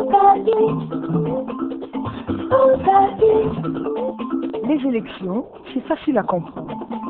Les élections, c'est facile à comprendre.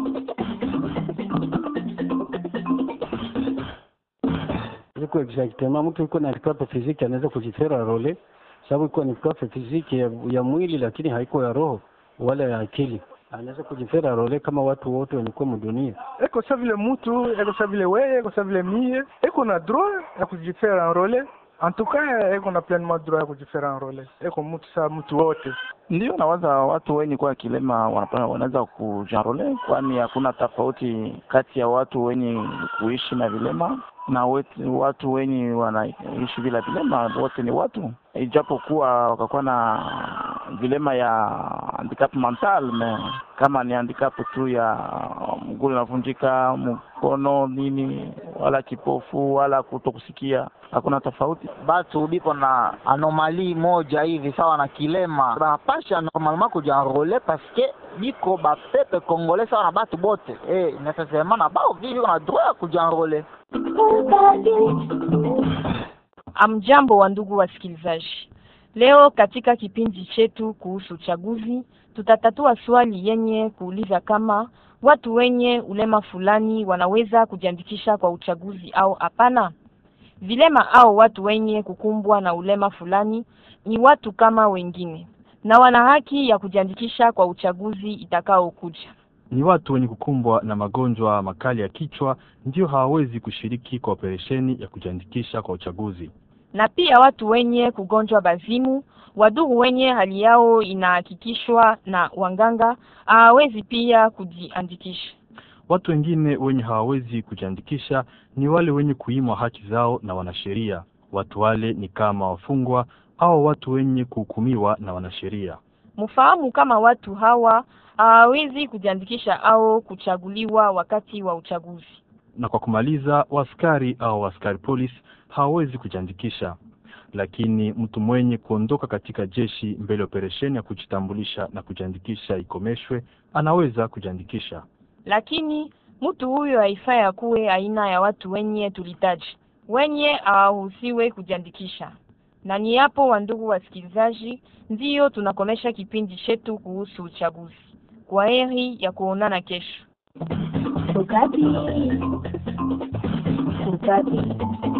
iko exactement mtu iko na handicap physique anaweza kujifera role, sababu iko na handicap physique ya, ya mwili lakini haiko ya roho wala ya akili. Anaweza kujifera role kama watu wote wenye kuwa mdunia. eko sa vile mutu eko sa vile weye eko sa vile mie eko na droit ya kujifera enrole en tout cas eko na pleinement droit ya kujifera enrole eko mutu sa mutu wote Ndio nawaza watu wenye kuwa kilema wanapa- wanaweza kujanrole, kwani hakuna tofauti kati ya watu wenye kuishi na vilema na wetu, watu wenye wanaishi bila vilema, wote ni watu, ijapokuwa wakakuwa na vilema ya handicap mental me kama ni handicap tu ya mguu unavunjika, mkono nini, wala kipofu wala kutokusikia, hakuna tofauti. batu biko na anomali moja hivi sawa na kilema banapasha normalement kujanrole paske biko bapepe congolais sawa na batu bote eh, necessairement na bao vi biko na droit ya kujanrole Amjambo wa ndugu wasikilizaji, leo katika kipindi chetu kuhusu uchaguzi tutatatua swali yenye kuuliza kama watu wenye ulema fulani wanaweza kujiandikisha kwa uchaguzi au hapana. Vilema au watu wenye kukumbwa na ulema fulani ni watu kama wengine na wana haki ya kujiandikisha kwa uchaguzi itakaokuja. Ni watu wenye kukumbwa na magonjwa makali ya kichwa ndio hawawezi kushiriki kwa operesheni ya kujiandikisha kwa uchaguzi. na pia watu wenye kugonjwa bazimu, wadugu wenye hali yao inahakikishwa na wanganga hawawezi pia kujiandikisha. Watu wengine wenye hawawezi kujiandikisha ni wale wenye kuimwa haki zao na wanasheria. Watu wale ni kama wafungwa au watu wenye kuhukumiwa na wanasheria. Mfahamu kama watu hawa hawawezi kujiandikisha au kuchaguliwa wakati wa uchaguzi. Na kwa kumaliza, waskari au waskari polisi hawawezi kujiandikisha, lakini mtu mwenye kuondoka katika jeshi mbele ya operesheni ya kujitambulisha na kujiandikisha ikomeshwe anaweza kujiandikisha. Lakini mtu huyo haifai akuwe aina ya watu wenye tulitaji, wenye hawaruhusiwe kujiandikisha. Na ni hapo, wandugu wasikilizaji, ndiyo tunakomesha kipindi chetu kuhusu uchaguzi. Kwa heri ya kuonana kesho. Ukapi. Ukapi.